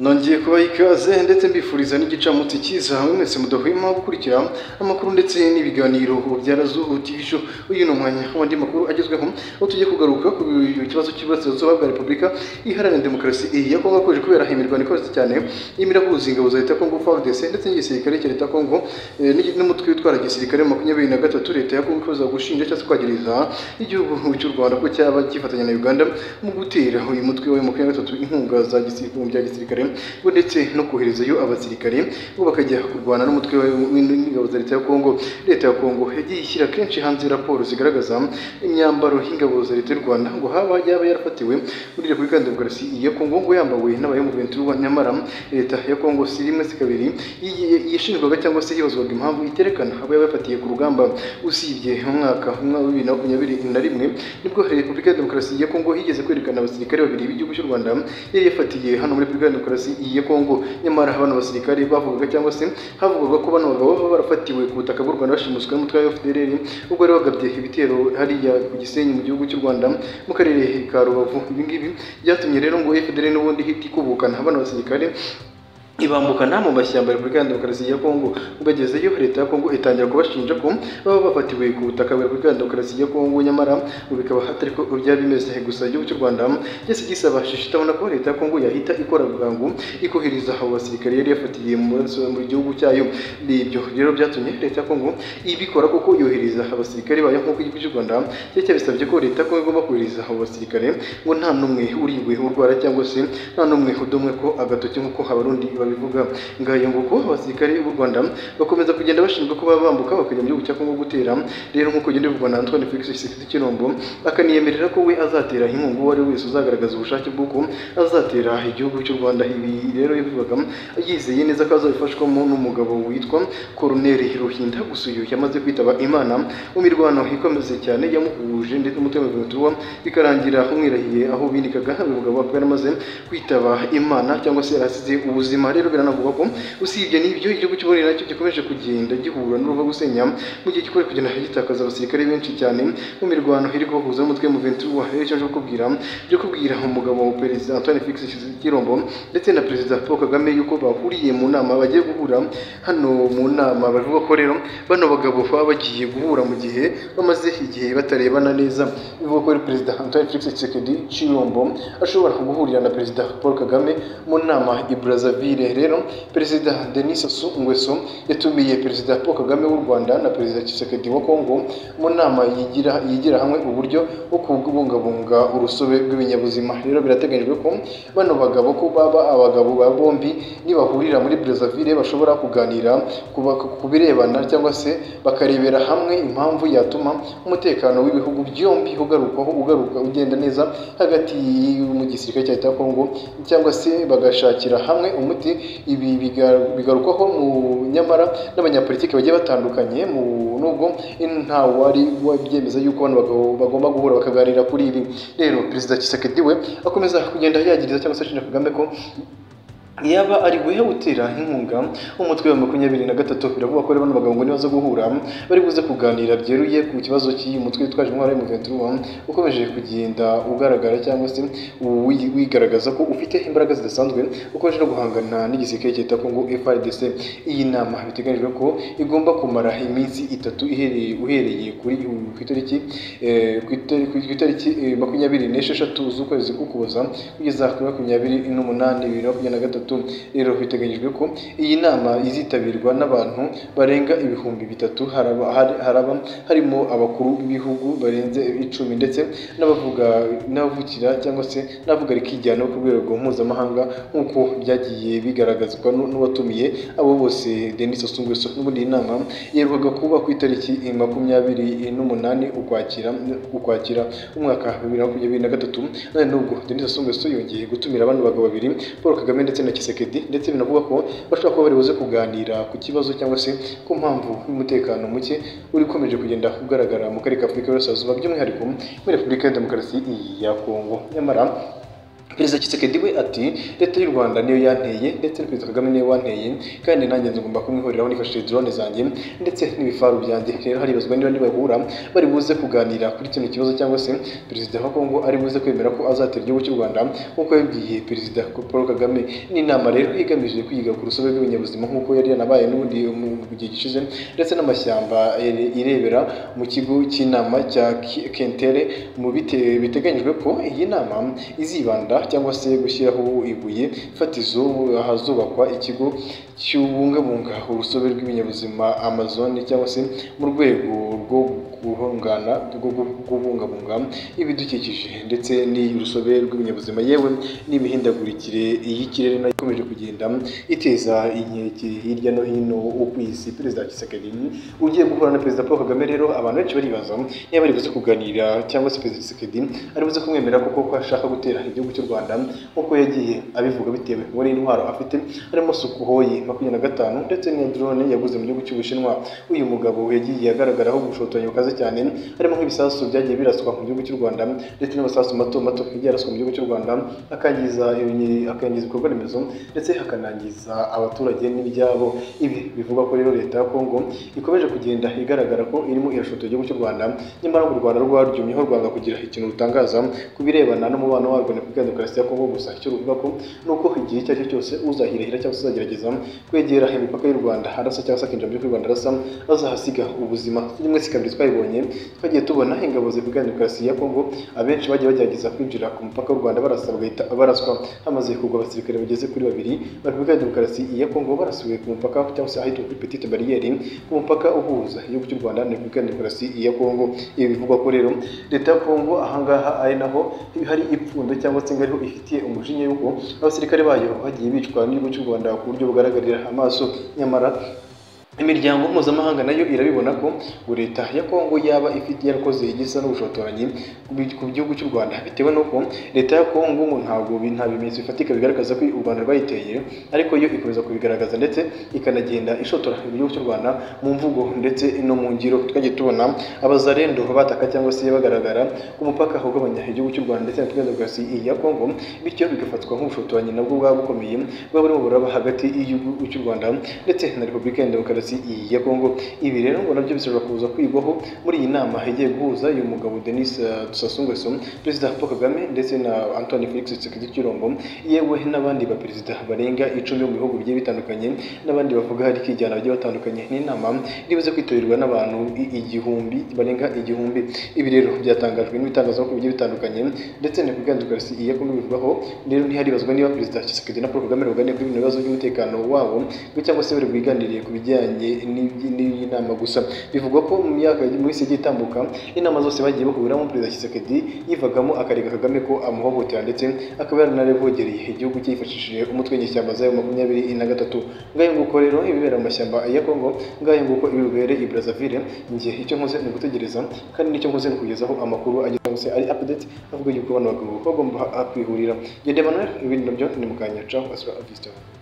nongeye kubaha ikaze ndetse mbifuriza n'igicamunsi cyiza hamwe mwese mudahwema gukurikira amakuru ndetse n'ibiganiro byara Zuhu TV show uyu ni umwanya w'andi makuru agezweho aho tugiye kugaruka ku kibazo cy'iburasirazuba bwa repubulika iharanira demokarasi ya kongo akomeje kubera imirwano ikomeye cyane y'imira guhuza ingabo za leta ya kongo frdc ndetse n'igisirikare cya leta ya kongo eh, n'igi- n'umutwe witwara gisirikare makumyabiri na gatatu leta ya kongo ikomeza gushinja cyangwa se kwagereza igihugu cy'u rwanda ko cyaba gifatanya na uganda mu gutera uyu mutwe wa makumyabiri na gatatu inkunga za gisirikare bya gisirikare ngo ndetse no koherezayo abasirikare bo bakajya kurwana n'umutwe wa- w'ingabo za leta ya kongo leta ya kongo yagiye ishyira kenshi hanze raporo zigaragaza imyambaro y'ingabo za leta y'u rwanda ngo haba yaba yarafatiwe muri repubulika ya demokarasi ya kongo ngo yambawe n'abayamuventi ruba nyamara leta ya kongo si rimwe si kabiri yiye- yishinjwaga cyangwa se hibazwaga impamvu iterekana abo yaba yafatiye ku rugamba usibye umwaka umwaka wa bibiri na makumyabiri na rimwe nibwo repubulika ya demokarasi ya kongo higeze kwerekana abasirikare babiri b'igihugu cy'u rwanda yari yafatiye hano muri repubulika ya demokarasi ya kongo nyamara bano basirikare bavugaga cyangwa se havugwaga ko bano bagabo baba barafatiwe ku butaka bw'u rwanda bashimuswe n'umutwe wa fdr ubwo yari bagabye ibitero hariya ku gisenyi mu gihugu cy'u rwanda mu karere ka rubavu ibi ngibi byatumye rero ngo fdr n'ubundi itikubukana bano basirikare ibambukana mu mashyamba ya Repubulika ya Demokarasi ya Kongo bagezeyo leta ya Kongo itangira kubashinja ko baba bafatiwe ku butaka bwa Repubulika ya Demokarasi ya Kongo nyamara ngo bikaba hatari ko byari bimeze gusa igihugu cy'u Rwanda cyose gisaba ishitabona ko leta ya Kongo yahita ikora bwangu ikohereza abo basirikare yari yafatiye mu burasirazuba mu gihugu cyayo ibyo rero byatumye leta ya Kongo ibikora kuko yohereza abasirikare bayo nk'uko igihugu cy'u Rwanda cyari cyabisabye ko leta ya Kongo igomba kohereza abo basirikare ngo nta n'umwe uriwe urwara cyangwa se nta n'umwe udumwe ko agatoki nk'uko abarundi babivuga ngayo nguko abasirikare b'u Rwanda bakomeza kugenda bashinjwa ko baba bambuka bakajya mu gihugu cya Kongo gutera rero nk'uko ugenda bivugwa na Antoine Felix Tshisekedi Chilombo akaniyemerera ko we azatera inkunga uwo ari we wese uzagaragaza ubushake bw'uko azatera igihugu cy'u Rwanda ibi rero yabivugaga yizeye neza ko azabifashwamo n'umugabo witwa Colonel Ruhinda Gusuyo yamaze kwitaba Imana mu mirwano ikomeze cyane yamuhuje ndetse umutima w'ubutumwa bikarangira umwirahiye aho binikaga bivuga ko yaramaze kwitaba Imana cyangwa se yarasize ubuzima rero biranavuga ko usibye n'ibyo igihugu cy'uburayi nacyo gikomeje kugenda gihura n'uruva gusenya mu gihe gikomeje kugenda gitakaza abasirikare benshi cyane mu mirwano iri kubahuza n'umutwe wa Muventi wa rero icyo nje kukubwira byo kubwira umugabo wa perezida Antoine Felix Kirombo ndetse na perezida Paul Kagame yuko bahuriye mu nama bagiye guhura hano mu nama bavuga ko rero bano bagabo baba bagiye guhura mu gihe bamaze igihe batarebana neza bivuga ko ari perezida Antoine Felix Tshisekedi Chilombo ashobora guhurira na perezida Paul Kagame mu nama i Brazzaville rero perezida Denis Sassou Nguesso yatumiye perezida Paul Kagame w'u Rwanda na perezida Tshisekedi wa Kongo mu nama yigira yigira hamwe uburyo bwo kubungabunga urusobe rw'ibinyabuzima rero birateganyijwe ko bano bagabo ko baba abagabo ba bombi nibahurira muri Brazzaville bashobora kuganira ku ba- ku birebana cyangwa se bakarebera hamwe impamvu yatuma umutekano w'ibihugu byombi ugarukwaho ugaruka ugenda neza hagati y- mu gisirikare cya leta ya Kongo cyangwa se bagashakira hamwe umuti ibi biga- bigarukwaho mu nyamara n'abanyapolitiki bagiye batandukanye mu nubwo nta wari wabyemeza yuko bano bagabo bagomba guhura bakaganira kuri ibi rero perezida Tshisekedi we akomeza kugenda yagiriza cyangwa se ashinja Kagame ko yaba ari guhe gutera inkunga umutwe wa makumyabiri na gatatu biravuga ko rero bano bagabo ngo nibaza guhura bari buze kuganira byeruye ku kibazo cy'uyu mutwe witwaje intwaro y'umuventuruwa ukomeje kugenda ugaragara cyangwa se uwi- wigaragaza ko ufite imbaraga zidasanzwe ukomeje no guhangana n'igisirikare cyita ko ngo FRDC iyi nama biteganyijwe ko igomba kumara iminsi itatu ihereye uhereye kuri ku itariki eh, ku itari- ku itariki eh, makumyabiri n'esheshatu z'ukwezi k'ukuboza kugeza kuri makumyabiri n'umunani bibiri na makumyabiri na gatatu rero biteganyijwe ko iyi nama izitabirwa n'abantu barenga ibihumbi bitatu haraba, hari- haraba harimo abakuru b'ibihugu barenze icumi ndetse n'abavuga n'abavukira cyangwa se n'abavuga rikijyana ku rwego mpuzamahanga nk'uko byagiye bigaragazwa nu- n'uwatumiye abo bose Denis Sassou Nguesso n'ubundi iyi nama yerukaga kuba ku itariki eh, makumyabiri n'umunani ukwakira ukwakira umwaka wa bibiri na makumyabiri na gatatu none nubwo Denis Sassou Nguesso yongeye gutumira abandi bagabo babiri Paul Kagame ndetse na Kisekedi ndetse binavuga ko bashobora kuba bari buze kuganira ku kibazo cyangwa se ku mpamvu y'umutekano muke uri ukomeje kugenda ugaragara mu karere ka Afurika y'Iburasirazuba by'umwihariko muri Repubulika ya Demokarasi ya Kongo nyamara perezida Kisekedi we ati leta y'u rwanda niyo yanteye ndetse na perezida kagame niyo wanteye kandi nanjye ngomba kumwihoreraho nifashishije drone zanjye ndetse n'ibifaru byanjye rero haribazwa niba nibahura bari buze kuganira kuri kino kibazo cyangwa se perezida wa kongo ari buze kwemera ko azatera igihugu cy'u rwanda nk'uko yabibwiye perezida paul kagame n'inama rero igamije kwiga ku rusobe rw'ibinyabuzima nk'uko yari yanabaye n'ubundi mu gihe gishize ndetse n'amashyamba irebera mu kigo cy'inama cya kentere mu bite- biteganyijwe ko iyi nama izibanda cyangwa se gushyiraho ibuye fatizo ahazubakwa ikigo cy'ubungabunga urusobe rw'ibinyabuzima amazon cyangwa se mu rwego rwo guhungana rwo gu- kubungabunga ibidukikije ndetse n'urusobe rw'ibinyabuzima yewe n'imihindagurikire y'ikirere nayo ikomeje kugenda iteza inkeke hirya no hino ku isi perezida Tshisekedi ugiye guhura na perezida Paul Kagame rero abantu benshi baribaza niba ari buze kuganira cyangwa se perezida Tshisekedi ari buze kumwemera kuko ko ashaka gutera igihugu cy'u Rwanda nk'uko yagiye abivuga bitewe muri intwaro afite harimo Sukhoi makumyabiri na gatanu ndetse n'iya drone yaguze mu gihugu cy'Ubushinwa uyu mugabo yagiye agaragaraho ubushotoranyi bukaze cyane harimo nk'ibisasu byagiye biraswa mu gihugu cy'u Rwanda ndetse n'amasasu mato mato yagiye araswa mu gihugu cy'u Rwanda akangiza ibinyi- akangiza ibikorwa remezo ndetse hakanangiza abaturage n'ibyabo ibi bivuga ko rero leta ya Kongo ikomeje kugenda igaragara ko irimo irashotora igihugu cy'u Rwanda nyamara ngo u Rwanda rwarwumyeho rwanga kugira ikintu rutangaza ku birebana n'umubano warwo na Repubulika ya Demokarasi ya Kongo gusa icyo ruvuga ko ni uko igihe icyo ari cyo cyose uzahirahira cyangwa se uzagerageza kwegera imipaka y'u Rwanda arasa cyangwa se akinjira mu gihugu cy'u Rwanda arasa azahasiga ubuzima rimwe si kabiri twabibonye twagiye tubona ingabo za Repubulika ya Demokarasi ya Kongo abenshi bagiye bagerageza kwinjira ku mupaka w'u Rwanda barasa bagahita baraswa hamaze kugwa abasirikare bageze kuri babiri ba Repubulika ya Demokarasi ya Kongo barasubiye ku mupaka cyangwa se ahitwa kuri Petite Barriere ku mupaka uhuza igihugu cy'u Rwanda na Repubulika ya Demokarasi ya Kongo ibi bivugwa ko rero leta ya Kongo ahangaha ari naho hari ipfundo cyangwa se ngo ariho ifitiye umujinya yuko abasirikare bayo bagiye bicwa n'igihugu cy'u Rwanda ku buryo bugaragarira amaso nyamara imiryango mpuzamahanga nayo irabibona ko ngo leta ya kongo yaba ifite yarakoze igisa n'ubushotoranyi ku bi- ku gihugu cy'u rwanda bitewe n'uko leta ya kongo ngo ntabwo bi- nta bimenyetso bifatika bigaragaza ko u rwanda rwayiteye ariko yo ikomeza kubigaragaza ndetse ikanagenda ishotora igihugu cy'u rwanda mu mvugo ndetse no mu ngiro twagiye tubona abazarendo bataka cyangwa se bagaragara ku mupaka ugabanya igihugu cy'u rwanda ndetse na repubulika ya demokarasi ya kongo bityo bigafatwa nk'ubushotoranyi nabwo bwaba bukomeye bwaba burimo buraba hagati y'igihugu cy'u rwanda ndetse na repubulika ya demokarasi ya kongo ibi rero ngo nabyo bishobora kuza kwigwaho muri iyi nama igiye guhuza uyu mugabo denis eh, sassou nguesso perezida paul kagame ndetse na antoine felix tshisekedi cyilombo yewe n'abandi baperezida barenga icumi bo mu bihugu bigiye bitandukanye n'abandi bavuga hari kwijyana bagiye batandukanye n'inama iribuze kwitabirwa n'abantu i- igihumbi barenga igihumbi ibi rero byatangajwe n'ibitangazamakuru bigiye bitandukanye ndetse na repubulika ya demokarasi ya kongo bivugaho rero ntiharibazwa niba perezida Tshisekedi na Paul Kagame baganira kuri bino bibazo by'umutekano wabo cyangwa se bari bwiganiriye ku bijyanye n'iby- n'iyi nama gusa bivugwa ko mu myaka mu minsi igiye itambuka inama zose bagiye bahuramo perezida Tshisekedi yivagamo akarega Kagame ko amuhohotera ndetse akaba yaranarevogereye igihugu cye yifashishije umutwe w'inyeshyamba zayo makumyabiri na gatatu ngayo nguko rero ibibera mu mashyamba ya Kongo ngayo nguko ibibere i Brazzaville njye icyo nkoze ni ugutegereza kandi nicyo nkoze ni ukugezaho amakuru ageze hose ari update avuga yuko bano bagabo bagomba kwihurira Jye Emmanuel ibindi nabyo ni mukanya caho asura avisitora